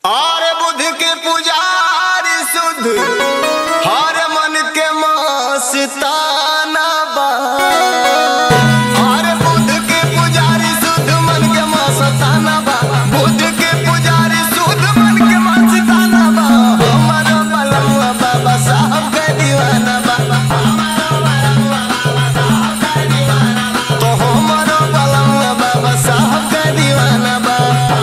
और बुध के पुजारी शुद्ध हर मन के मस्ताना बा हर बुध के पुजारी शुद्ध मन के मस्ताना बा बुध के पुजारी शुद्ध मन के मस्ताना बा हमर बलमुआ बाबा साहब के दीवाना बा तो हमर बलमुआ बाबा साहब के दीवाना बा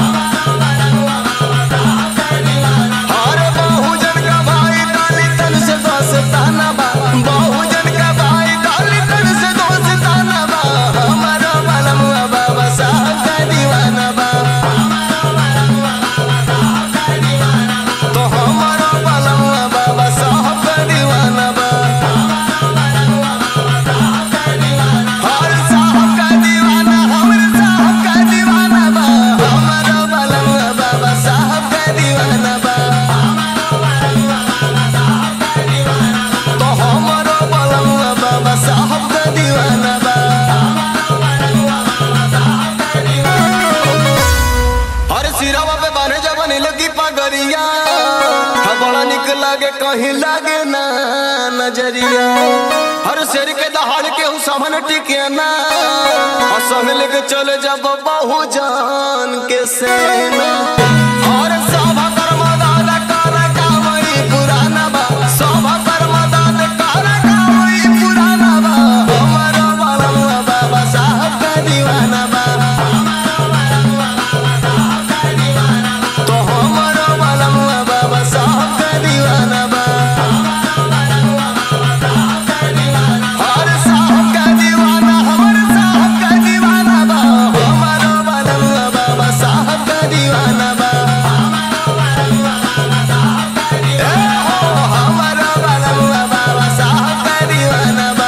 अरे बहुजन का भाई डाली तन से दोस्ताना बा बहुजन का भाई डाली तन से दोस्ताना बा हमारा बलमुआ बाबा साहब का दीवाना बा तो हमारा बलमुआ बाबा साहब का दीवाना बा हर साहब का दीवाना हमरे साहब का दीवाना बा हमारा बलमुआ बाबा साहब का दीवाना बा तो हमारो बलमुआ बाबा साहब का दीवाना बा हर सिरावा पे बाने जबन लगी पगरिया हा बड़ा निक लागे कहीं लागे ना नजरिया हर शेर के दहाड़ के हूँ सामन टिके ना और संग लेके चले जब बहु जान के सेना और सभा कर्म दादा कर कामई पुराना बा सभा कर्म दादा कर कामई पुराना बा हमारा बलमुआ बाबा साहब का दीवाना बा तो हमारा बलमुआ बाबा साहब का दीवाना बा हर साहब का दीवाना हमर साहब का दीवाना बा हमारा बलमुआ बाबा साहब का दीवाना बा ए हो हमारा बलमुआ बाबा साहब का दीवाना बा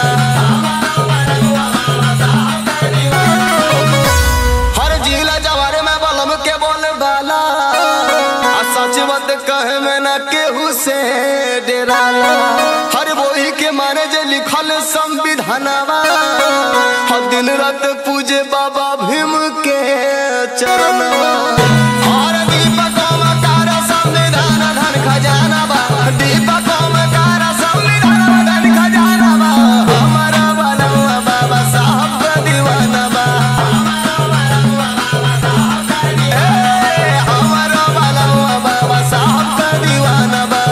हर जिला जवारे में बलम के बोल डाला आ सच बात कहे में ना केहू से डेराला हर वही के माने जे लिखल संविधानवा हर दिन रात पूजे बाबा भीम के चरणवा हर दीपकों में कार संविधान धन खजाना बा दीपकों में कार संविधान धन खजाना बा हमारा बलमुआ बाबा साहब का दीवाना बा ए, हमारा बलमुआ बाबा साहब का दीवाना बा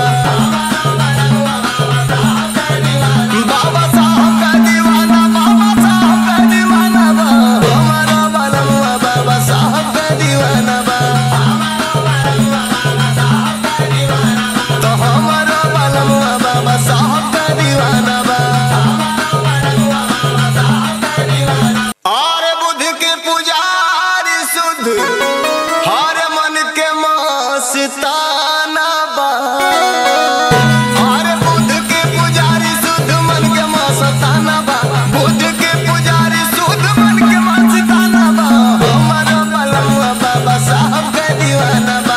बाबा साहब का दीवाना बाबा साहब का दीवाना बा हमारा बलमुआ बाबा साहब का दीवाना बा तो हमारा बलमुआ बाबा साहब का दीवाना बा और बुध के पुजारी शुद्ध हर मन के मस्ताना बा और बुध के पुजारी शुद्ध मन के मस्ताना बा बुध के पुजारी शुद्ध मन के मस्ताना बा हमारा बलमुआ बाबा साहब का दीवाना बा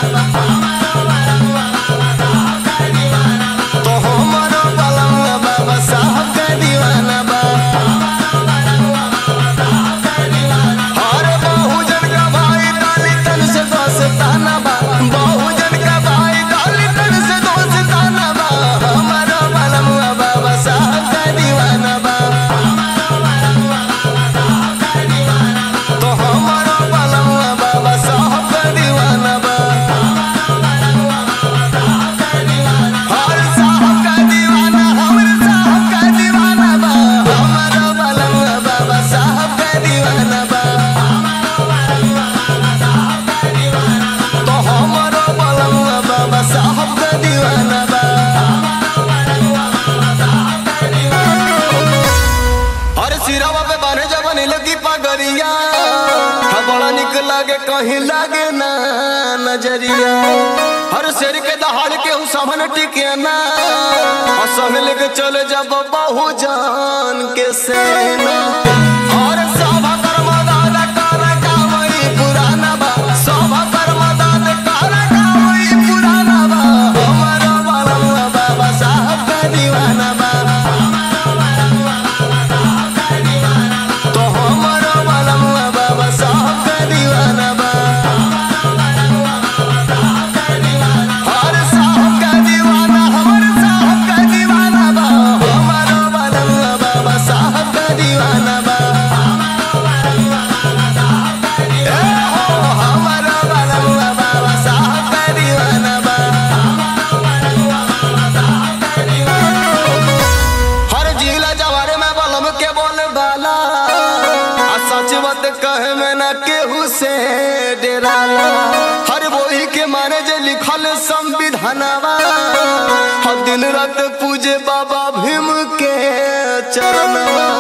तो हमारा बलमुआ बाबा साहब का दीवाना बा हर बहुजन का भाई डाली तन से दोस्ताना बा बहुजन का भाई डाली तन से दोस्ताना बा हमारा बलमुआ बाबा साहब का दीवाना बा तो हमारा बलमुआ बाबा साहब का दीवाना बा हर साहब का दीवाना हमरे साहब का दीवाना बा हमारा बलमुआ बाबा साहब का दीवाना बा तो हमारा बलमुआ बाबा साहब का दीवाना बा हर सिरावा पे बाने जबन लगी पगरिया हा बड़ा निक लागे कहीं लागे ना नजरिया हर शेर के दहाड़ के हूँ सामन टिके ना और संग लेके चले जब बहु जान के सेना और सभा कर्म दादा कर कामई पुराना बा सभा कर्म दादा कर कामई पुराना बा हमारा बलमुआ बाबा साहब का दीवाना बा तो हमारा बलमुआ बाबा साहब का दीवाना बा माने जे लिखल संविधानवा हर दिन रात पूजे बाबा भीम के चरणवा